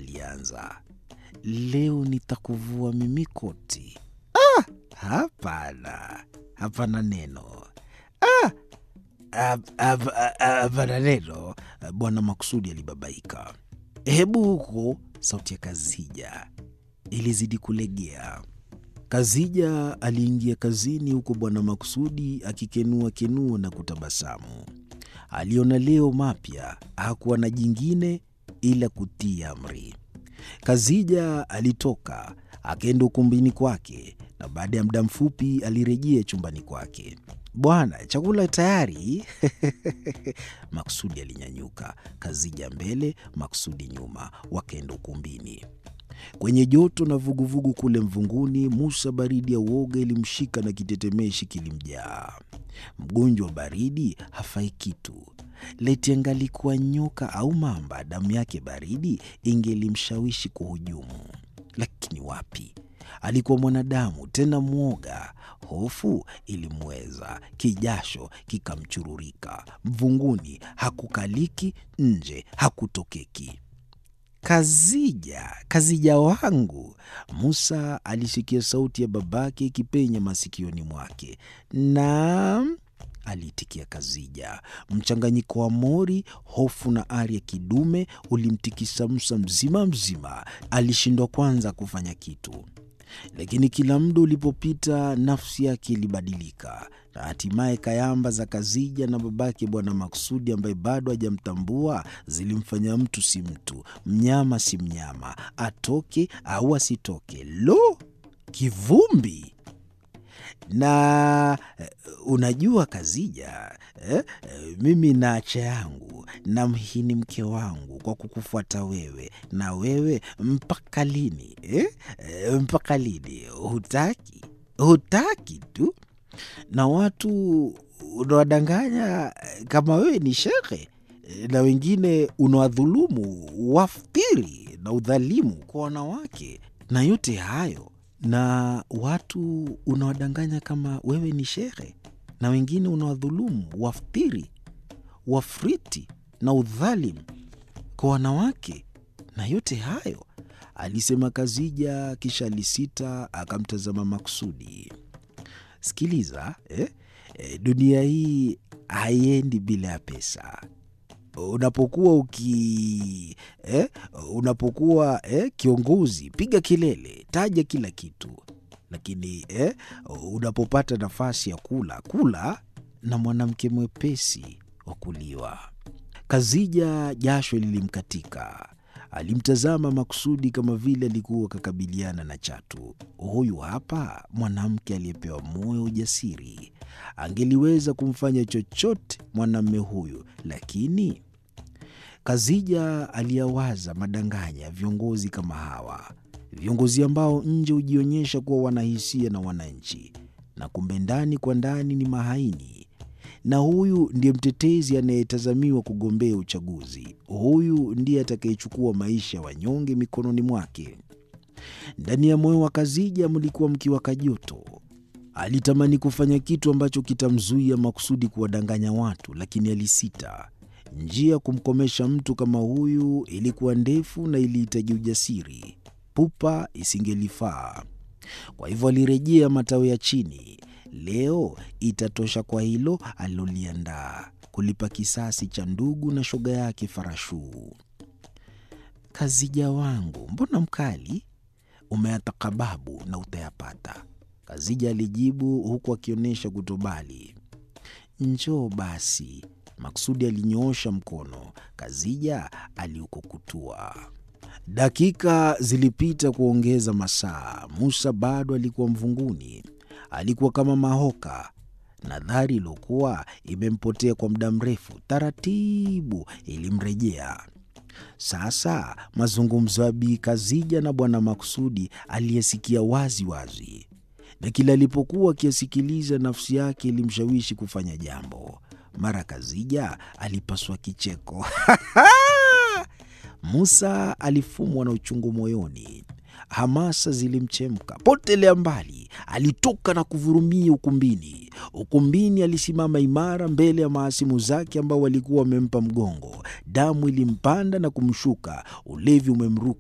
alianza. Leo nitakuvua mimi koti. Ah, hapana, hapana neno. Ah, hap- hap- hapana neno. Bwana Maksudi alibabaika. Hebu huko, sauti ya Kazija ilizidi kulegea. Kazija aliingia kazini huko Bwana Maksudi akikenua kenua na kutabasamu. Aliona leo mapya, hakuwa na jingine ila kutii amri. Kazija alitoka akaenda ukumbini kwake, na baada ya muda mfupi alirejea chumbani kwake. Bwana, chakula tayari. Maksudi alinyanyuka, Kazija mbele, Maksudi nyuma, wakaenda ukumbini. Kwenye joto na vuguvugu kule mvunguni, Musa baridi ya uoga ilimshika na kitetemeshi kilimjaa. Mgonjwa wa baridi hafai kitu. Leti angalikuwa nyoka au mamba, damu yake baridi ingelimshawishi kuhujumu, lakini wapi, alikuwa mwanadamu tena mwoga. Hofu ilimweza, kijasho kikamchururika. Mvunguni hakukaliki, nje hakutokeki. Kazija, Kazija wangu! Musa alisikia sauti ya babake ikipenya masikioni mwake. Naam, aliitikia Kazija. Mchanganyiko wa mori, hofu na ari ya kidume ulimtikisa Musa mzima mzima. Alishindwa kwanza kufanya kitu, lakini kila muda ulipopita nafsi yake ilibadilika, na hatimaye kayamba za Kazija na babake Bwana Maksudi ambaye bado hajamtambua zilimfanya mtu si mtu, mnyama si mnyama, atoke au asitoke. Lo, kivumbi! Na eh, unajua Kazija, eh, eh, mimi na acha yangu namhini mke wangu kwa kukufuata wewe, na wewe mpaka lini eh? Eh, mpaka lini? Hutaki, hutaki tu, na watu unawadanganya eh, kama wewe ni shekhe eh, na wengine unawadhulumu waftiri na udhalimu kwa wanawake, na yote hayo na watu unawadanganya kama wewe ni shehe na wengine unawadhulumu waftiri wafriti na udhalimu kwa wanawake, na yote hayo alisema Kazija, kisha alisita akamtazama Maksudi. Sikiliza eh? Eh, dunia hii haiendi bila ya pesa. Unapokuwa uki eh, unapokuwa eh, kiongozi, piga kelele, taja kila kitu, lakini eh, unapopata nafasi ya kula, kula na mwanamke mwepesi wa kuliwa. Kazija jasho lilimkatika. Alimtazama Maksudi kama vile alikuwa akakabiliana na chatu. Huyu hapa mwanamke aliyepewa moyo ujasiri, angeliweza kumfanya chochote mwanamme huyu, lakini Kazija aliyawaza madanganya ya viongozi kama hawa, viongozi ambao nje hujionyesha kuwa wanahisia na wananchi, na kumbe ndani kwa ndani ni mahaini. Na huyu ndiye mtetezi anayetazamiwa kugombea uchaguzi. Huyu ndiye atakayechukua maisha ya wanyonge mikononi mwake. Ndani ya moyo wa Kazija mlikuwa mkiwaka joto. Alitamani kufanya kitu ambacho kitamzuia Maksudi kuwadanganya watu, lakini alisita. Njia ya kumkomesha mtu kama huyu ilikuwa ndefu na ilihitaji ujasiri. Pupa isingelifaa. Kwa hivyo alirejea matawi ya chini. Leo itatosha kwa hilo aliloliandaa, kulipa kisasi cha ndugu na shoga yake Farashuu. Kazija wangu, mbona mkali? Umeyatakababu na utayapata, Kazija alijibu huku akionyesha kutobali. Njoo basi. Maksudi alinyoosha mkono, Kazija aliukukutua. Dakika zilipita kuongeza masaa. Musa bado alikuwa mvunguni, alikuwa kama mahoka. Nadhari iliyokuwa imempotea kwa muda mrefu taratibu ilimrejea. Sasa mazungumzo ya Bi Kazija na Bwana Maksudi aliyesikia wazi wazi, na kila alipokuwa akiyasikiliza nafsi yake ilimshawishi kufanya jambo. Mara Kazija alipaswa kicheko Musa alifumwa na uchungu moyoni, hamasa zilimchemka. Potelea mbali, alitoka na kuvurumia ukumbini. Ukumbini alisimama imara mbele ya mahasimu zake ambao walikuwa wamempa mgongo. Damu ilimpanda na kumshuka, ulevi umemruka.